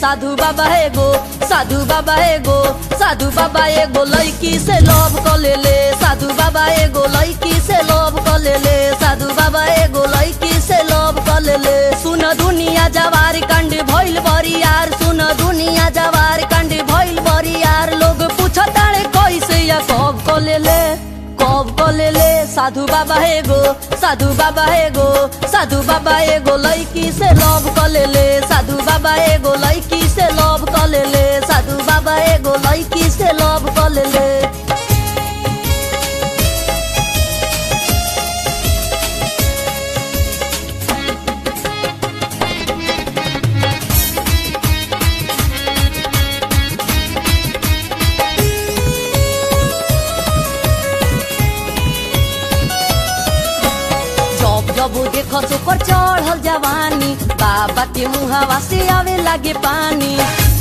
साधु बाबा एगो साधु बाबा एगो साधु बाबा एगो लड़की से लव क ले ले साधु बाबा एगो लड़की से लव क ले ले साधु बाबा एगो लड़की से लव क ले ले सुन दुनिया जवार कंड भइल बरी यार सुन दुनिया जवार कंड भइल बरी यार लोग पूछताड़े कैसे या कब क ले ले कब क ले ले साधु बाबा एगो साधु बाबा एगो साधु बाबा एगो लड़की से लव क ले ले साधु बाबा एगो लड़की से लव क ले ले साधु बाबा एगो लड़की से लव क ले ले जब जब देख ओकर चढ़ल जवानी बाबा के मुहावा से आवे लागे पानी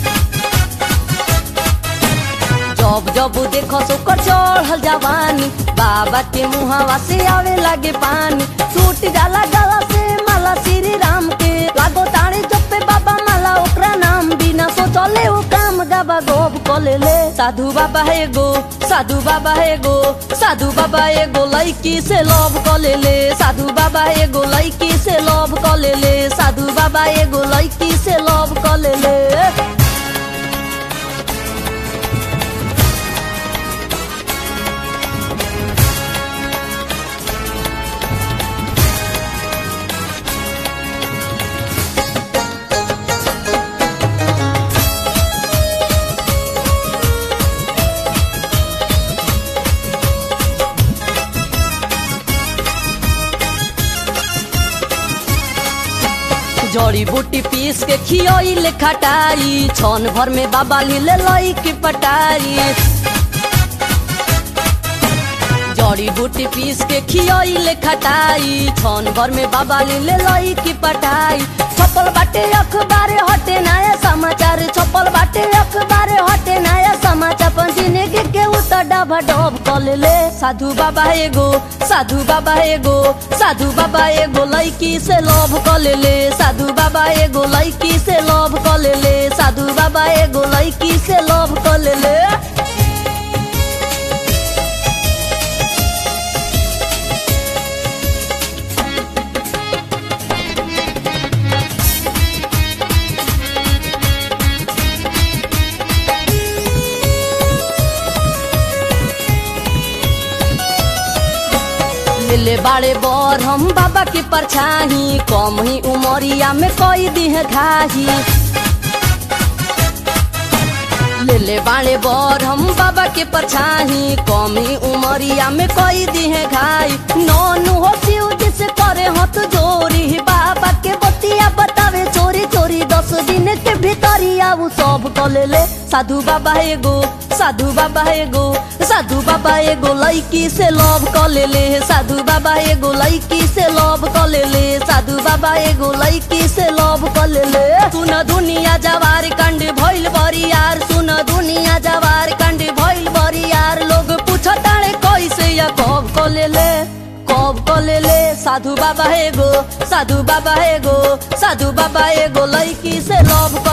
जब जब देख ओकर चढ़ल जवानी बाबा के मुहावा से आवे लागे पानी टूट जाला गला से माला श्री राम के लागो ताणे जपे बाबा माला ओकरा नाम बिना सोचले वो काम गाबा गोब कले ले साधु बाबा एगो साधु बाबा एगो साधु बाबा एगो लड़की से लव कले ले साधु बाबा एगो लड़की से लव कले ले साधु बाबा एगो लड़की से लव कले ले जड़ी बूटी पीस के खियोइले खटाई छन भर में बाबा लीले लई की पटाई जड़ी बूटी पीस के खियोइले खटाई छन भर में बाबा लीले लई की पटाई छपल बाटे अखबार हटे नया समाचार छपल बाटे अखबार हटे नया समाचार पण जिंदगी के उतर डबा डब कले ले साधु बाबा एगो साधु बाबा एगो साधु बाबा एगो लड़की से लव कले ले साधु बाबा एगो लड़की से लव कले ले साधु बाबा एगो लड़की से लव कले ले ले बाड़े बर हम बाबा के परछाही कम ही उमरिया में कोई दिह घाही ले ले बाड़े बर हम बाबा के परछाही कम ही उमरिया में कोई दिह घाई नौनु हो शिव जिसे करे हथ जोरी बाबा के बतिया बतावे चोरी चोरी दस दिन के भीतरिया उ सब कले ले साधु बाबा एगो साधु बाबा एगो साधु बाबा एगो लड़की से लव कले ले साधु बाबा एगो लड़की से लव कले ले साधु बाबा एगो लड़की से लव कले ले सुन दुनिया जवार कंड भइल बरी यार सुन दुनिया जवार कंड भइल बरी यार लोग पूछताड़े कैसे या कब कले ले कब कले ले साधु बाबा एगो साधु बाबा एगो साधु बाबा एगो लड़की से लव